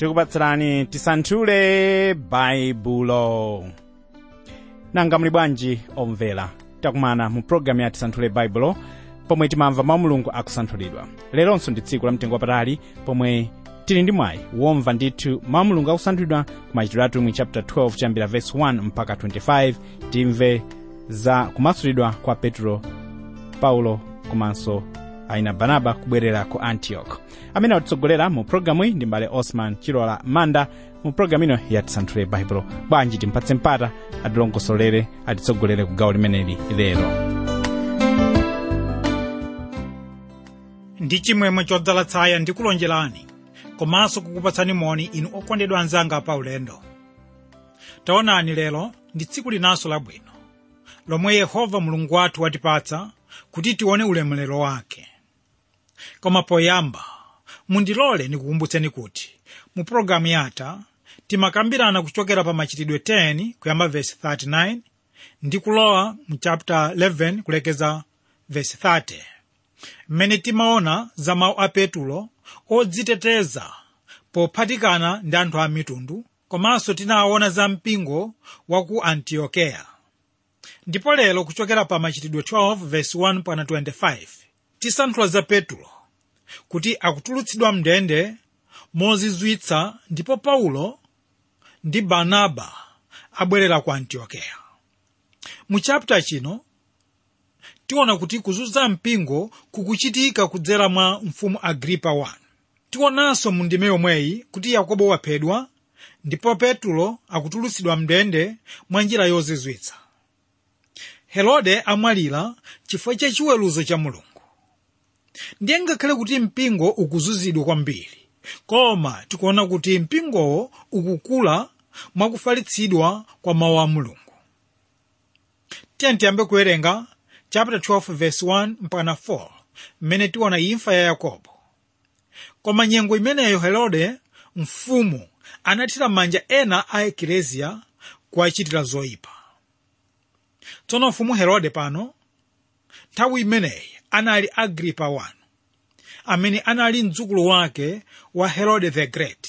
tikupatsirani tisanthule baibulo nanga muli bwanji omvera takumana mu programu ya tisanthule baibulo pomwe timamva mawu mulungu akusanthulidwa leronso ndi tsiku la mtengo wapatali pomwe tili ndi mwayi womva ndithu mawu mulungu akusanthulidwa ku machitidwe atumwi chapter 12 chambira verse 1 mpaka 25 timve za kumasulidwa kwa petro paulo komanso aina barnaba kubwerera ku antioch amene atitsogolera mu programu iyi ndi mbale osman chilola manda mu programu ino ya tisanthule baibulo bwanji timpatse mpata atilongosolere atitsogolere ku gawo limeneli lero ndi chimwemwe chodzala tsaya ndikulonjerani komanso kukupatsani moni inu okondedwa anzanga pa ulendo taonani lero ndi tsiku linanso labwino lomwe yehova mulungu wathu watipatsa kuti tione ulemerero wake koma poyamba mundilole ndikukumbutseni kuti mu pologalamu yatha timakambirana kuchokera pa machitidwe 10 kuyamba vesi 39 ndi kulowa mu chapter 11 kulekeza vesi 30 mmene timaona za mawu a petulo odziteteza pophatikana ndi anthu a mitundu komanso tinaona za mpingo wa ku antiokeya ndipo lero kuchokera pa machitidwe 12 verse 1 pana 25 tisanthula za petulo kuti akutulutsidwa mndende mozizwitsa ndipo paulo ndi barnaba abwerera ku antiokeya mu chapter chino tiona kuti kuzunza mpingo kukuchitika kudzera mwa mfumu agripa 1 tionanso mu ndime yomweyi kuti yakobo waphedwa ndipo petulo akutulutsidwa mndende mwa njira yozizwitsa herode amwalira chifukwa cha chiweruzo cha mulungu ndiye ngakhale kuti mpingo ukuzunzidwa kwambiri koma tikuona kuti mpingowo ukukula mwakufalitsidwa kwa mawu a mulungu tiye tiyambe kuwerenga chapter 12 verse 1 mpaka 4 mmene tiona imfa ya yakobo koma nyengo imeneyo herode mfumu anathira manja ena a ekleziya kuwachitira zoyipa tsono mfumu herode pano nthawi imeneyi anali agripa 1 amene anali mdzukulu wake wa herode the great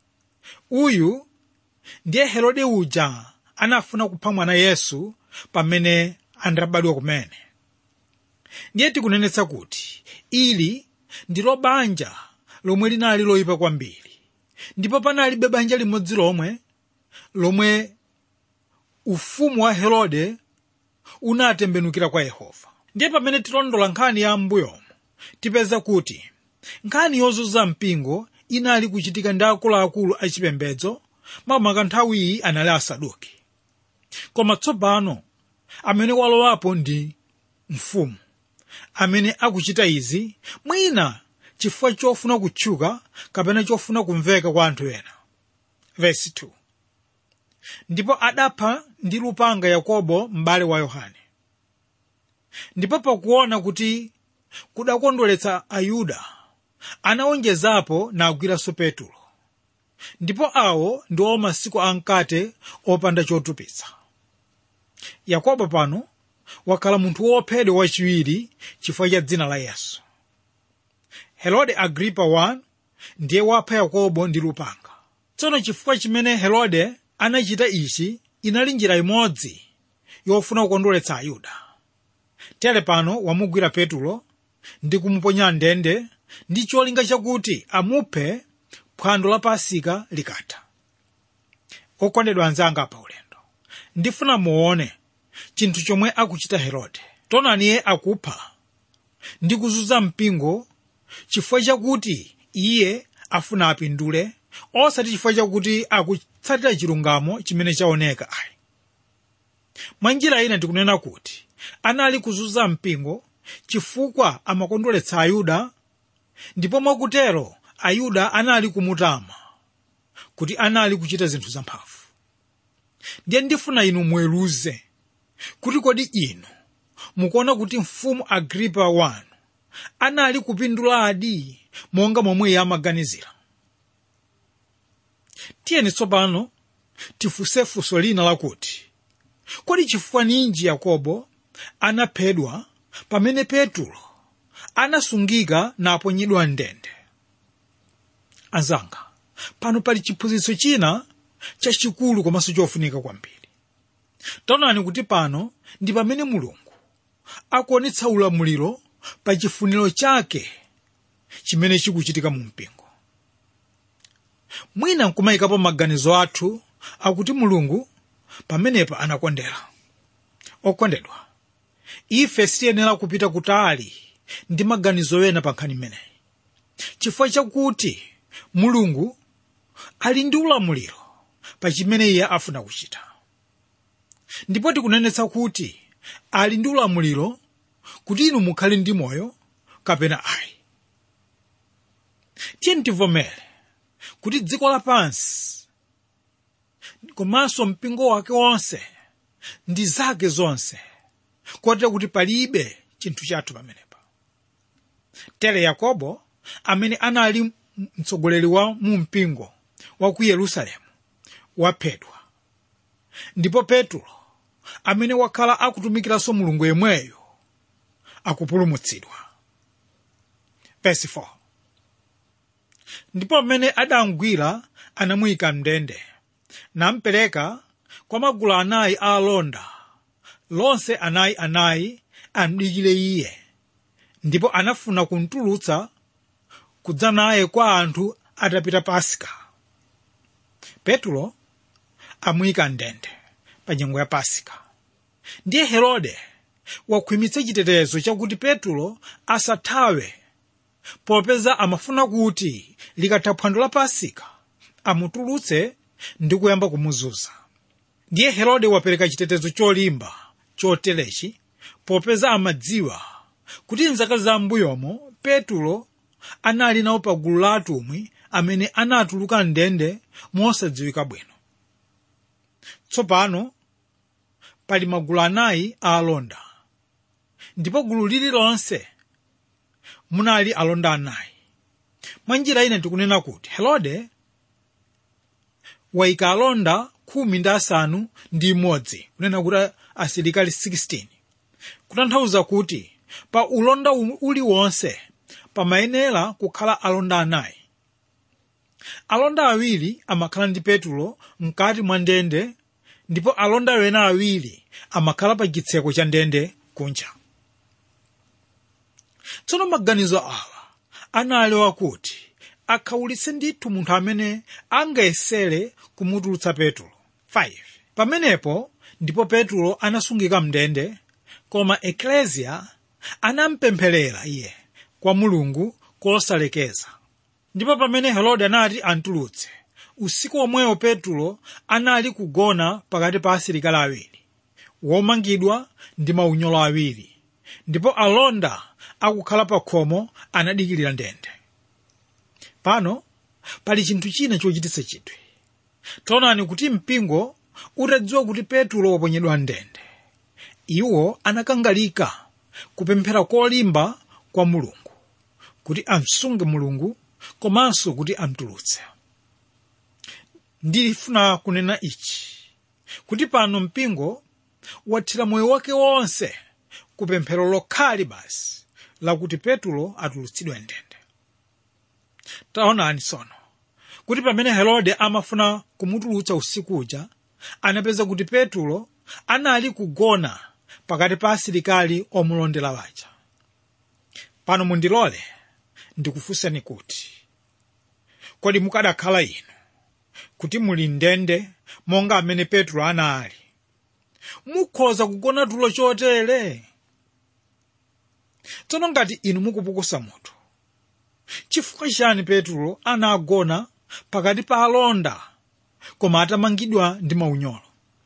uyu ndiye herode uja anafuna kupha mwana yesu pamene andabadwa kumene ndiye tikunenetsa kuti ili ndilo banja lomwe linali loyipa kwambiri ndipo panalibe banja limodzi lomwe lomwe ufumu wa herode unatembenukira kwa yehova ndiye pamene tilondola nkhani ya m'mbuyomo tipeza kuti nkhani yozunza mpingo inali kuchitika ndi akuluakulu achipembedzo makamaka nthawiyi anali asaduki koma tsopano amene walowapo ndi mfumu amene akuchita izi mwina chifukwa chofuna kutchuka kapena chofuna kumveka kwa anthu ena Verse 2. ndipo adapha ndi lupanga yakobo m'bale wa yohane ndipo pakuona kuti kudakondweretsa ayuda anawonjezapo nagwiranso petulo ndipo awo ndiwo masiku amkate opanda chotupitsa yakobo pano wakhala munthu wophedwa wachiwiri chifukwa cha dzina la yesu herode agripa 1 ndiye wapha yakobo ndi lupanga tsono chifukwa chimene herode anachita ichi inali njira imodzi yofuna kukondweretsa ayuda tere pano wamugwira petulo ndi kumuponya ndende ndi cholinga chakuti amuphe phwando la pasika likatha okondedwa anzanga pa ulendo ndifuna muone chinthu chomwe akuchita herode tonani iye akupha ndi kuzunza mpingo chifukwa chakuti iye afuna apindule osati chifukwa chakuti akutsatira chilungamo chimene chaoneka ayi mwa njira ina ndikunena kuti anali kuzunza mpingo chifukwa amakondweretsa ayuda ndipo mwakutero ayuda anali kumutama kuti anali kuchita zinthu zamphamvu ndiye ndifuna inu muweruze kuti kodi inu mukuona kuti mfumu agripa 1 anali kupinduladi monga momwe iye amaganizira tiyeni tsopano tifunse funso lina lakuti kodi chifukwa ninji yakobo anaphedwa pamene petulo anasungika naponyedwa ndende anzanga pano pali chiphunzitso china chachikulu komanso chofunika kwambiri taonani kuti pano ndi pamene mulungu akuonetsa ulamuliro pa chifuniro chake chimene chikuchitika mu mpingo mwina nkumayikapo maganizo athu akuti mulungu pamenepa anakondera okondedwa ife sitiyenera kupita kutali ndi maganizo ena pa nkhani imeneyi chifukwa chakuti mulungu ali ndi ulamuliro pa chimene iye afuna kuchita ndipo tikunenetsa kuti ali ndi ulamuliro kuti inu mukhale ndi moyo kapena ayi tiye tivomere kuti dziko lapansi komanso mpingo wake wonse ndi zake zonse kotero kuti palibe chinthu chathu pamenepa tere yakobo amene anali mtsogoleri wa mu mpingo wa ku yerusalemu waphedwa ndipo petulo amene wakhala akutumikiranso mulungu yemweyo akupulumutsidwa verse 4 ndipo pamene adamgwira anamuyika mndende nampereka kwa magulu anayi a alonda lonse anayi anayi amdikire iye ndipo anafuna kumtulutsa kudza naye kwa anthu atapita pasika petulo amuyika mndende pa nyengo ya pasika ndiye herode wakhwimitsa chitetezo chakuti petulo asathawe popeza amafuna kuti likatha phwando la pasika amutulutse ndi kuyamba kumuzunza ndiye herode wapereka chitetezo cholimba choterechi popeza amadziwa kuti mzaka za mbuyomo petulo anali nawo pa gulu la atumwi amene anatuluka ndende mosadziwika bwino tsopano pali magulu anayi a alonda ndipo gulu lililonse munali alonda anayi mwa njira ine tikunena kuti herode wayika alonda khumi ndi asanu ndi imodzi kunena kuti asilikali 16 kutanthauza kuti pa ulonda uliwonse pamayenera kukhala alonda anayi alonda awiri amakhala ndi petulo mkati mwa ndende ndipo alonda wena awiri amakhala pa chitseko cha ndende kunja tsono maganizo awa anali wakuti akhawulitse ndithu munthu amene angayesere kumutulutsa petulo 5 pamenepo ndipo petulo anasungika mndende koma ekleziya anampempherera iye kwa mulungu kosalekeza ndipo pamene herode anati antulutse usiku omwewo petulo anali kugona pakati pa asilikali awiri womangidwa ndi maunyolo awiri ndipo alonda akukhala pa khomo anadikirira ndende pano pali chinthu china chochititsa chidwi taonani kuti mpingo utadziwa kuti petulo waponyedwa ndende iwo anakangalika kupemphera kolimba kwa mulungu kuti amsunge mulungu komanso kuti amtulutse ndifuna kunena ichi kuti pano mpingo wathira moyo wake wonse kupemphero lokhali basi lakuti petulo atulutsidwe ndende taonani tsono kuti pamene herode amafuna kumutulutsa usiku uja anapeza kuti petulo anali kugona pakati pa asilikali omulondera waja pano mundilole ndikufunseni kuti kodi mukadakhala inu kuti muli ndende monga amene petulo anali mukhoza kugona tulo chotere tsono ngati inu mukupukusa mutu chifukwa chani petulo anagona pakati pa alonda koma atamangidwa ndi maunyolo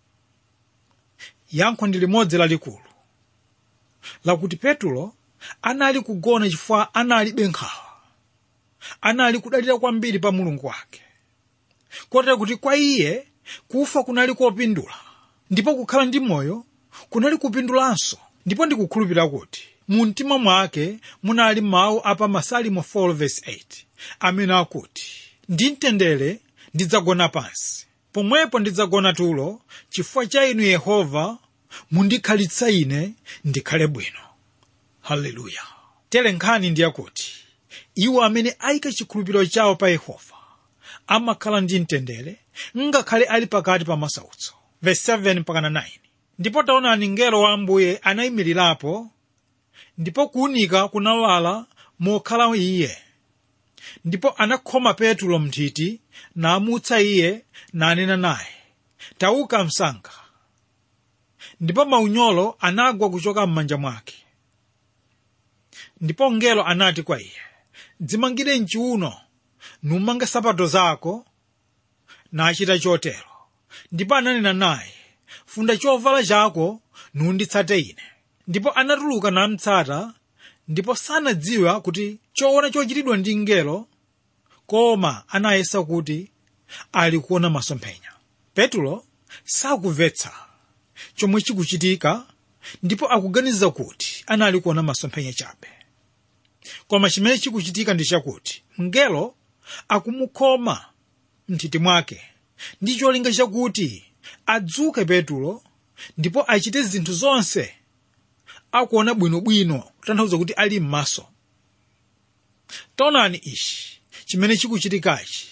yankho ndi limodzi lalikulu lakuti petulo anali kugona chifukwa analibe nkhawa anali kudalira kwambiri pa mulungu wake kotero kuti kwa iye kufa kunali kopindula ndipo kukhala ndi moyo kunali kupindulanso ndipo ndikukhulupirira kuti mu mtima mwake munali mawu apa masalimo 4:8 amene akuti ndi mtendere ndidzagona pansi pomwepo ndidzagona tulo chifukwa cha inu yehova mundikhalitsa ine ndikhale bwino haleluya tere nkhani ndi yakuti iwo amene ayika chikhulupiriro chawo pa yehova amakhala ndi mtendere ngakhale ali pakati pa masautso verse 7 mpaka 9 ndipo taonani mngelo wa ambuye anayimirirapo ndipo kuwunika kunawala mokhala iye ndipo anakhoma petulo mnthiti namutsa iye nanena naye tauka msanga ndipo maunyolo anagwa kuchoka m'manja mwake ndipo mngelo anati kwa iye dzimangire mchiuno numange sapato zako nachita chotero ndipo ananena naye funda chovala chako nunditsate ine ndipo anatuluka namtsata ndipo sanadziwa kuti choona chochitidwa ndi mngelo koma anayesa kuti ali kuona masomphenya petulo sakumvetsa chomwe chikuchitika ndipo akuganiza kuti anali kuona masomphenya chabe koma chimene chikuchitika ndi chakuti mngelo akumukhoma mnthiti mwake ndi cholinga chakuti adzuke petulo ndipo achite zinthu zonse akuona bwinobwino kutanthauza kuti ali m'maso taonani ichi chimene chikuchitikachi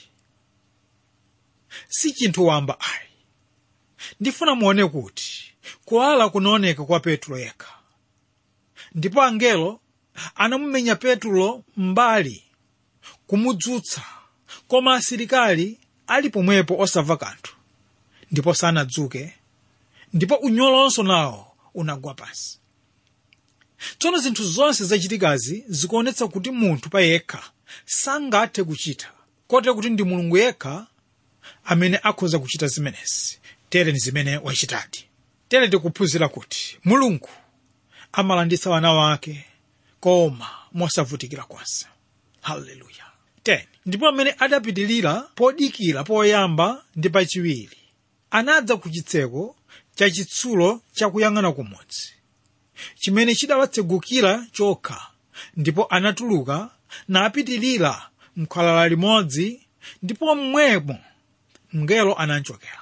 si chinthu wamba ayi ndifuna muone kuti kuwala kunaoneka kwa petulo yekha ndipo angelo anamumenya petulo mbali kumudzutsa koma asilikali ali pomwepo osamva kanthu ndipo sanadzuke ndipo unyolonso nawo unagwa pansi tsono zinthu zonse zachitikazi zikuonetsa kuti munthu pa yekha sangathe kuchita kotero kuti ndi mulungu yekha amene akhoza kuchita zimenezi tere ndi zimene wachitadi tere tikuphunzira kuti mulungu amalanditsa wana wake koma mosavutikira konse haleluya 10 ndipo amene adapitilira podikira poyamba ndi pachiwiri anadza ku chitseko cha chitsulo chakuyang'ana kumudzi chimene chidawatsegukira chokha ndipo anatuluka napitilira mkhwalala limodzi ndipo mmwemo mngelo anamchokera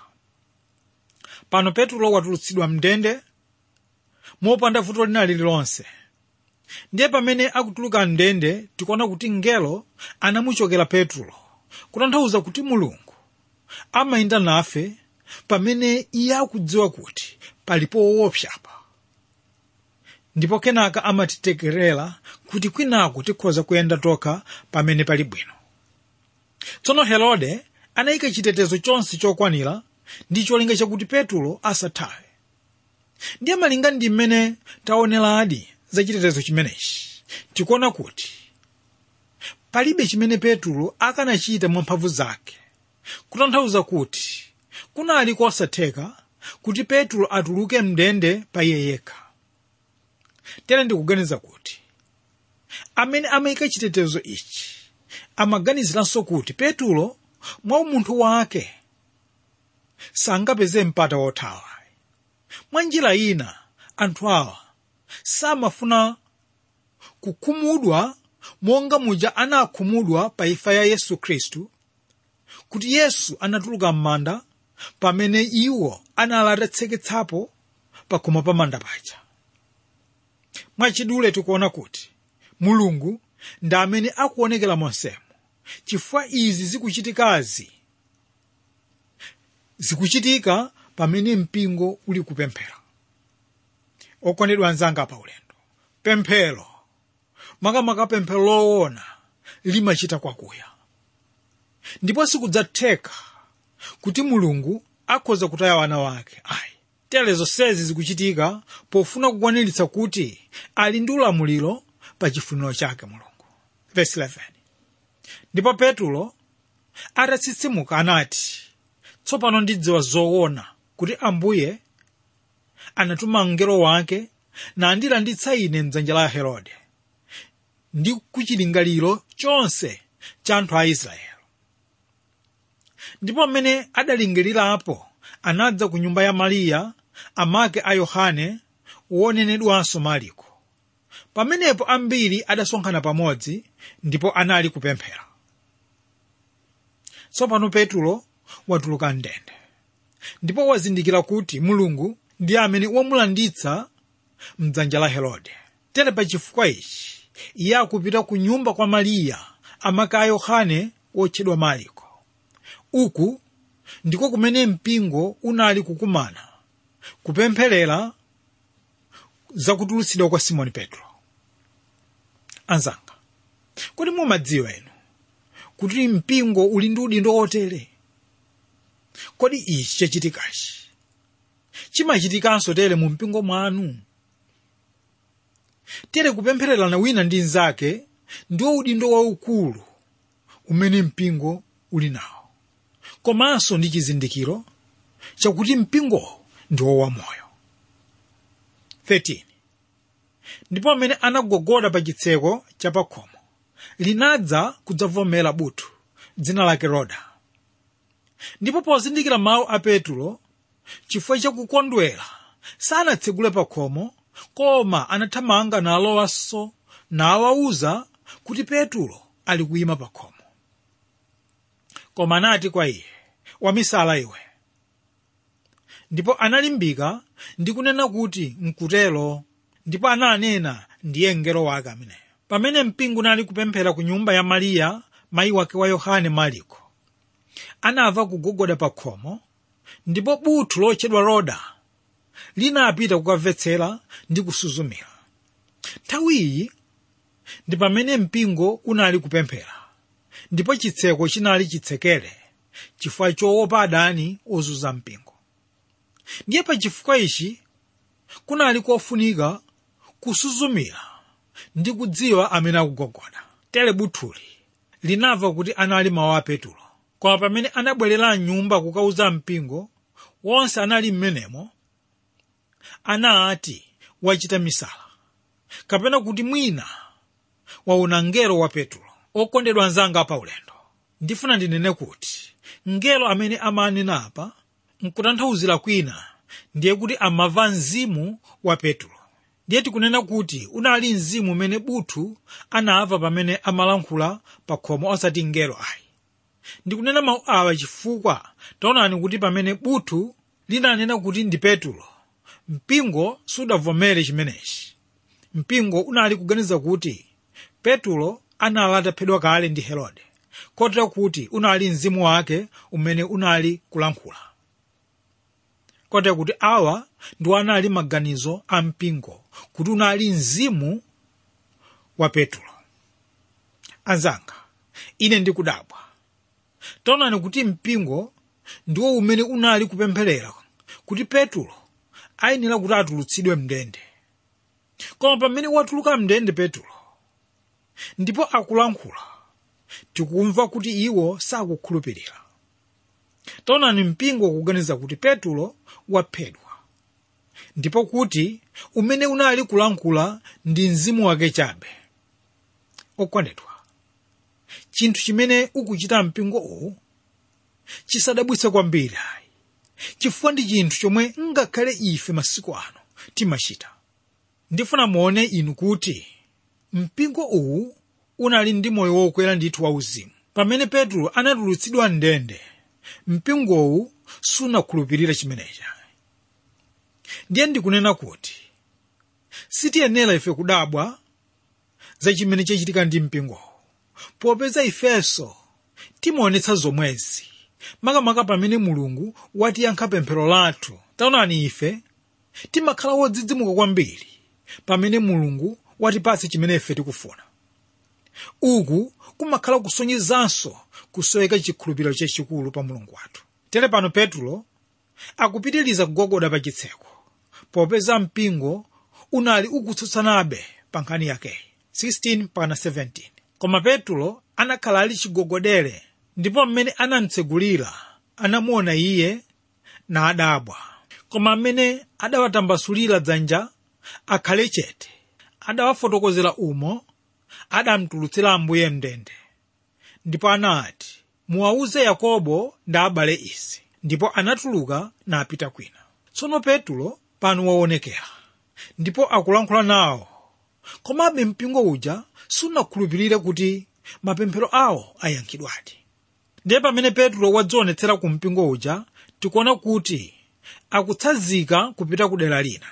pano petulo watulutsidwa mndende mopanda vuto lina lililonse ndiye pamene akutuluka mndende tikuona kuti mngelo anamuchokera petulo kutanthauza kuti mulungu amayenda nafe pamene iye akudziwa kuti palipo woopsapa ndipo kenaka amatitekerera kuti kwinako tikhoza kuyenda tokha pamene pali bwino tsono herode anayika chitetezo chonse chokwanira ndi cholinga chakuti petulo asathawe ndiye malinga ndi mmene taoneradi za chitetezo chimenechi tikuona kuti palibe chimene petulo akanachita mwamphamvu zake kutanthauza kuti kunali kosatheka kuti petulo atuluke mndende pa iye yekha tere ndikuganiza kuti amene amayika chitetezo ichi amaganiziranso kuti petulo mwa umunthu wake sangapeze mpata wothawa mwa njira ina anthu awa samafuna kukhumudwa monga muja anakhumudwa pa imfa ya yesu khristu kuti yesu anatuluka m'manda pamene iwo anali atatseketsapo pakhomo pa manda paja mwachidule tikuona kuti mulungu ndi amene akuonekera monsemo chifukwa izi zikuchitikazi zikuchitika pamene mpingo uli kupemphera okondedwa anzanga pa ulendo pemphero makamaka pemphero loona limachita kwakuya ndipo sikudzatheka kuti mulungu akhoza kutaya wana wake ayi tere zonsezi zikuchitika pofuna kukwaniritsa kuti ali ndi ulamuliro pa chifuniro chake mulungu Verse 11. ndipo petulo atatsitsimuka anati tsopano ndidziwa zoona kuti ambuye anatuma mngelo wake nandilanditsa ine mdzanja la herode ndi kuchilingaliro chonse cha anthu a israeli ndipo amene adalingirirapo anadza ku nyumba ya mariya amake a yohane wonenedwanso mariko pamenepo ambiri adasonkhana pamodzi ndipo anali kupemphera tsopano petulo watuluka mndende ndipo wazindikira kuti mulungu ndi amene wamulanditsa mdzanja la herode tere pa chifukwa ichi iye akupita ku nyumba kwa mariya amake a yohane wotchedwa mariko uku ndiko kumene mpingo unali kukumana kupempherera zakutulutsidwa kwa simoni petro anzanga kodi mumadziwa inu kuti mpingo uli ndi udindo otere kodi ichi chachitikachi chimachitikanso tere mu mpingo mwanu tere kupemphererana wina ndi mnzake ndiwo udindo waukulu umene mpingo uli nawo komanso ndi chizindikiro chakuti mpingowo ndiwo wamoyo 13 ndipo amene anagogoda pa chitseko cha pakhomo linadza kudzavomera buthu dzina lake roda ndipo pozindikira mawu a petulo chifukwa chakukondwera sanatsegule pakhomo koma anathamanga nalowanso nawawuza kuti petulo ali kuyima pakhomo koma anati kwa iye wamisala iwe ndipo analimbika ndi kunena kuti nkutelo ndipo ananena ndiye mngelo wake ameneyo pamene mpingo unali kupemphera ku nyumba ya mariya mayi wake wa yohane mariko anamva kugogoda pa khomo ndipo buthu lotchedwa roda linapita kukamvetsera ndi kusuzumira nthawi iyi ndi pamene mpingo unali kupemphera ndipo chitseko chinali chitsekere chifukwa choopa adani ozunza mpingo ndiye pa chifukwa ichi kunali kofunika kusuzumira ndi kudziwa amene akugogoda tere buthuli linamva kuti anali mawu a petulo koma pamene anabwerera mnyumba kukauza mpingo wonse anali m'menemo anati wachita misala kapena kuti mwina waona mngelo wa petulo okondedwa anzanga pa ulendo ndifuna ndinene kuti mngelo amene amanena apa nkutanthauzira kwina ndiye kuti amava mzimu wa petulo ndiye tikunena kuti unali mzimu umene buthu anamva pamene amalankhula pa khomo osati mngelo ayi ndikunena mawu awa chifukwa taonani kuti pamene buthu linanena kuti ndi petulo mpingo sudavomere chimenechi mpingo unali kuganiza kuti petulo anali ataphedwa kale ndi herode kotera kuti unali mzimu wake umene unali kulankhula kotera kuti awa ndiwo anali maganizo a mpingo kuti unali mzimu wa petulo anzanga ine ndikudabwa taonani kuti mpingo ndiwo umene unali kupempherera kuti petulo ayenera kuti atulutsidwe mndende koma pamene watuluka mndende petulo ndipo akulankhula tikumva kuti iwo sakukhulupirira taonani mpingo kuganiza kuti petulo waphedwa ndipo kuti umene unali kulankhula ndi mzimu wake chabe okondedwa chinthu chimene ukuchita mpingo uwu chisadabwitse kwambiri ayi chifukwa ndi chinthu chomwe ngakhale ife masiku ano timachita ndifuna muone inu kuti mpingo uwu unali ndi moyo wokwera ndithu wauzimu pamene petulo anatulutsidwa mndende mpingowu sunakhulupirire chimenechi ndiye ndikunena kuti sitiyenera ife kudabwa za chimene chachitika ndi mpingowu popeza ifenso timaonetsa zomwezi makamaka pamene mulungu watiyankha pemphero lathu taonani ife timakhala wodzidzimuka kwambiri pamene mulungu watipatsa chimene ife tikufuna uku kumakhala kusonyezanso kusoweka chikhulupiriro chachikulu pa mulungu wathu tere pano petulo akupitiriza kugogoda pa chitseko popeza mpingo unali ukutsutsanabe pa nkhani yakeyi 16 pakana 17 koma petulo anakhala ali chigogodere ndipo mmene anamtsegulira anamuona iye na adabwa koma amene adawatambasulira dzanja akhale chete adawafotokozera umo adamtulutsira ambuye mndende ndipo anati muwawuze yakobo ndi abale izi ndipo anatuluka napita kwina tsono petulo pano waonekera ndipo akulankhula nawo komabe mpingo uja sunakhulupirire kuti mapemphero awo ayankhidwadi ndiye pamene petulo wadzionetsera ku mpingo uja tikuona kuti akutsanzika kupita ku dera lina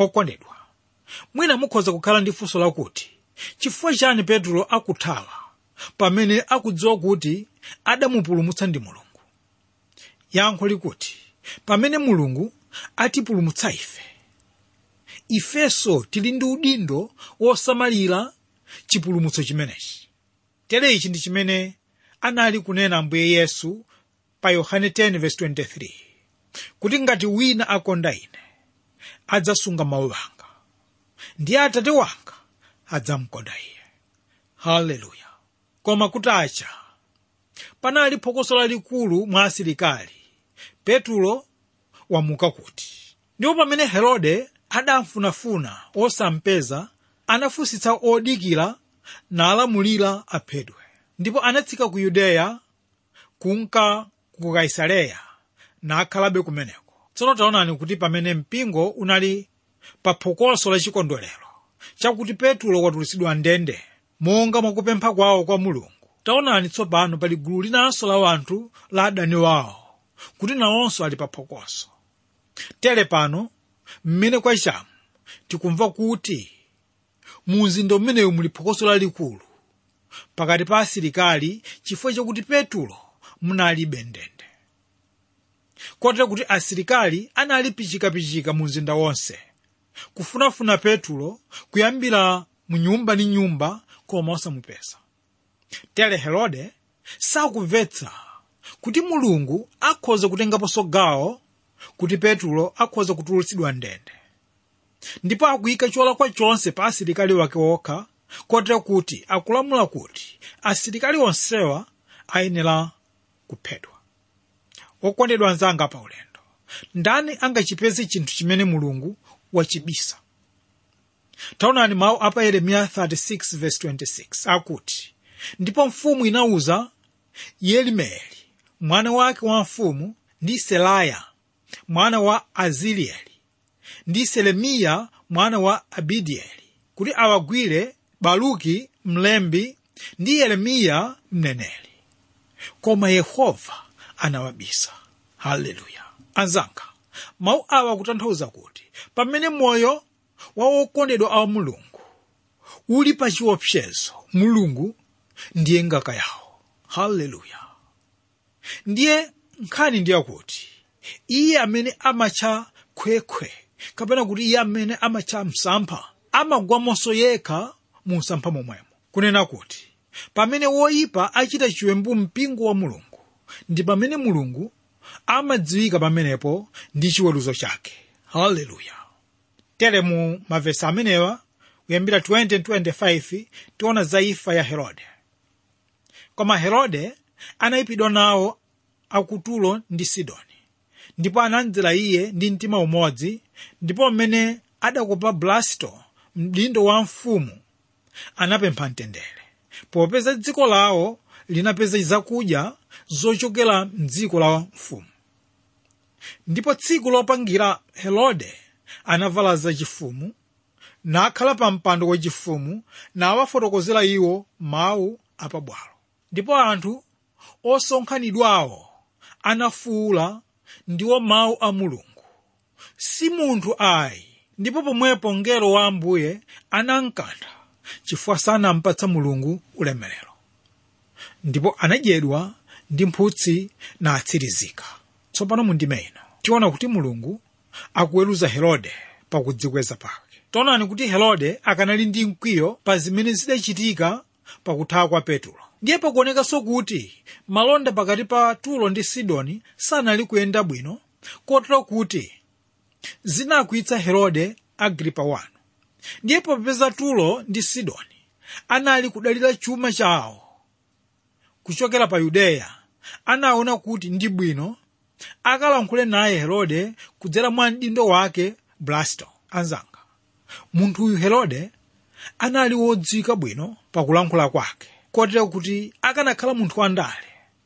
okondedwa mwina mukhoza kukhala ndi funso lakuti chifukwa chani petulo akuthawa pamene akudziwa kuti adamupulumutsa ndi mulungu yankho likuti pamene mulungu atipulumutsa ife ifenso tili ndi udindo wosamalira chipulumutso chimenechi tere ichi ndi chimene anali kunena ambuye yesu pa yohane 10:23 kuti ngati wina akonda ine adzasunga mawu anga ndiye atate wanga adzamkonda iye haleluya koma kutacha panali phokoso lalikulu mwa asilikali petulo wamuka kuti ndipo pamene herode adamfunafuna osampeza anafunsitsa odikira nalamulira aphedwe ndipo anatsika ku yudeya kunka ku kaisareya nakhalabe kumeneko tsono taonani kuti pamene mpingo unali pa phokoso la chikondwerero chakuti petulo watulutsidwa ndende monga mwakupempha kwawo kwa mulungu taonani tsopano pali gulu linanso la anthu la adani wawo kuti nawonso ali pa phokoso tere pano mmene kwachamu tikumva kuti mu mzinda umenewu muli phokoso lalikulu pakati pa asilikali chifukwa chakuti petulo munalibe ndende kotero kuti asilikali anali pichikapichika mu mzinda wonse kufunafuna petulo kuyambira mu nyumba ndi nyumba koma osamupeza tere herode sakumvetsa kuti mulungu akhoza kutengaponso gawo kuti petulo akhoza kutulutsidwa ndende ndipo akuyika cholakwa chonse pa asilikali wake okha kotero kuti akulamula kuti asilikali onsewa ayenera kuphedwa okondedwa anzanga pa ulendo ndani angachipeze chinthu chimene mulungu wachibisa taonani mawu apa yeremiya 36:26 akuti ndipo mfumu inawuza yelimeli mwana wake wa mfumu ndi selaya mwana wa azilieli ndi selemiya mwana wa abidieli kuti awagwire baluki mlembi ndi yeremiya mneneri koma yehova anawabisa haleluya anzanga mawu awa akutanthauza kuti pamene moyo wa wokondedwa a mulungu uli pa chiopsezo mulungu ndiye ngaka yawo haleluya ndiye nkhani ndiye kuti iye amene amatcha khwekhwe kapena kuti iye amene amatcha msampha amagwamonso yekha mu msampha momwemo kunena kuti pamene woyipa achita chiwembu mpingo wa mulungu ndi pamene mulungu amadziwika pamenepo ndi chiweruzo chake haleluya tere mu mavesi amenewa kuyambira 20-25 tiona za imfa ya herode koma herode anayipidwa nawo akutulo ndi sidoni ndipo anamdzera iye ndi mtima umodzi ndipo mmene adakopa blasto mdindo wa mfumu anapempha mtendere popeza dziko lawo linapeza zakudya zochokera mdziko la mfumu ndipo tsiku lopangira herode anavala zachifumu nakhala pa mpando wachifumu nawafotokozera iwo mawu apabwalo ndipo anthu osonkhanidwawo anafuwula ndiwo mawu a mulungu si munthu ayi ndipo pomwepo mngelo wa ambuye anamkantha chifukwa sanampatsa mulungu ulemerero ndipo anadyedwa ndi mphutsi natsirizika tsopano mundime ino tiona kuti mulungu akuweruza herode pakudzikweza pake taonani kuti herode akanali ndi mkwiyo pa zimene zidachitika pakuthawa kwa petulo ndiye pakuonekanso kuti malonda pakati pa tulo ndi sidoni sanali kuyenda bwino kotero kuti zinakwitsa herode agripa wanu ndiye popeza tulo ndi sidoni anali kudalira chuma chawo kuchokera pa yudeya anaona kuti ndi bwino akalankhule naye herode kudzera mwa mdindo wake blasto anzanga munthuyu herode anali wodziwika bwino pakulankhula kwake kotero kuti akanakhala munthu wandale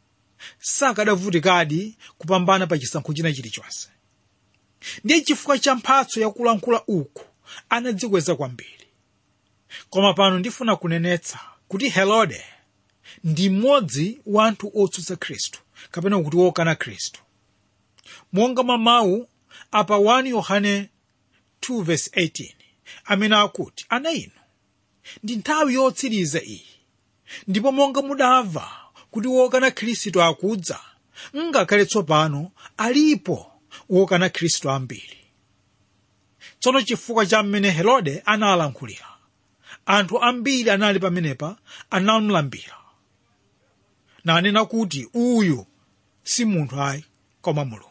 sakadavutikadi kupambana pa chisankho china chilichonse ndiye chifukwa cha mphatso yakulankhula uku anadzikweza kwambiri koma pano ndifuna kunenetsa kuti herode ndi mmodzi wa anthu otsutsa khristu kapena kuti wokana khristu monga mamawu apa 1 yohane 2:18 amene akuti ana inu ndi nthawi yotsiriza iyi ndipo monga mudamva kuti wokana khristu akudza ngakhale tsopano alipo wokana khristu ambiri tsono chifukwa cha mmene herode analankhulira anthu ambiri anali pamenepa anamulambira nanena kuti uyu si munthu ayi koma mulungu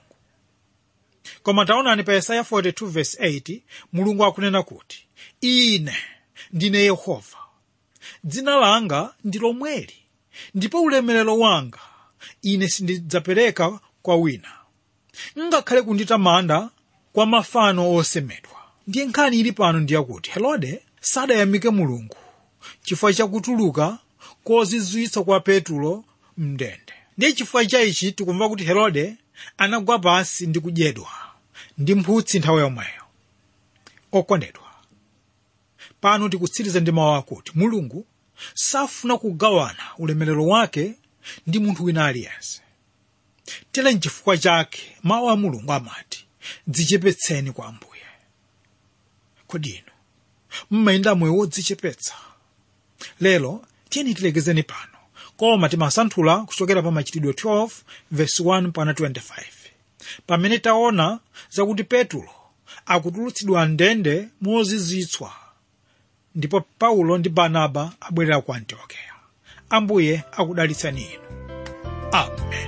koma taonani pa yesaya 42 verse 8 mulungu akunena kuti ine ndine yehova dzina langa ndi lomweli ndipo ulemerero wanga ine sindidzapereka kwa wina ngakhale kunditamanda kwa mafano osemedwa ndiye nkhani ili pano ndiyakuti herode sadayamike mulungu chifukwa chakutuluka kozizwitsa kwa petulo mndende ndiye chifukwa cha ichi tikumva kuti herode anagwa pansi ndi kudyedwa ndi mphutsi nthawi yomweyo okondedwa pano tikutsiriza ndi mawu akuti mulungu safuna kugawana ulemerero wake ndi munthu wina aliyense tere nchifukwa chake mawu a mulungu amati dzichepetseni kwa ambuye kodi inu mmayenda moyo wodzichepetsa lero tiyeni tilekezeni pano koma timasanthula kuchokera pa machitidwe 12 verse 1 pana 25 pamene taona zakuti petulo akutulutsidwa ndende mozizwitswa ndipo paulo ndi barnaba abwerera ku antiokeya ambuye akudalitsani inu amen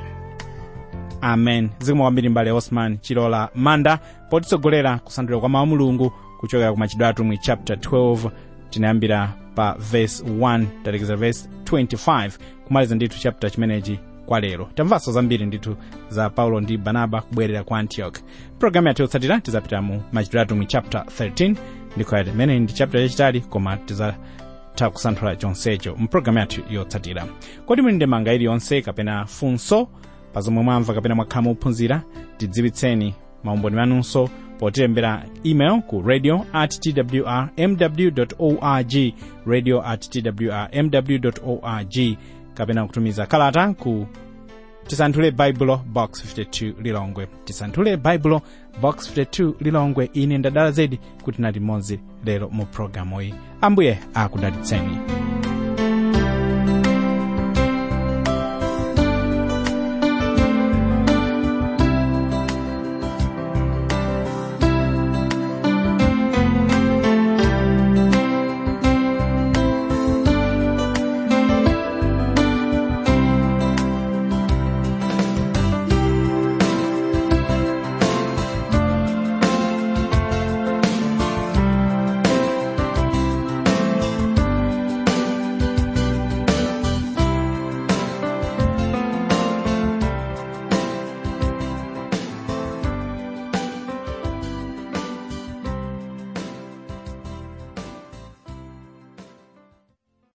amen zikomo kwambiri mbale osman chilola manda potitsogolera kusanthula kwa mawu mulungu kuchokera ku machitidwe atumwi chapter 12 tinayambira pa verse 1 talekeza verse 25 kumaliza ndithu chapter chimenechi kwa lero tamvanso zambiri ndithu za paulo ndi barnaba kubwerera ku antioch programu yathu yotsatira tizapita mu machitidwe atumwi chapter 13 ndikhoyati imene ndi chapter yachitali koma tizatha kusanthula chonsecho mpulogalamu yathu yotsatira kodi muli ndi manga iliyonse kapena funso pa zomwe mwamva kapena mwakhala muphunzira tidziwitseni maumboni manunso potilembera email ku radio at twr mw org radio at twr mw org kapena kutumiza kalata ku tisanthule baibulo box 52 lilongwe tisanthule baibulo box 52 lilongwe ine ndadala zedi kuti nali mmodzi lero mu programu iyi ambuye akudalitseni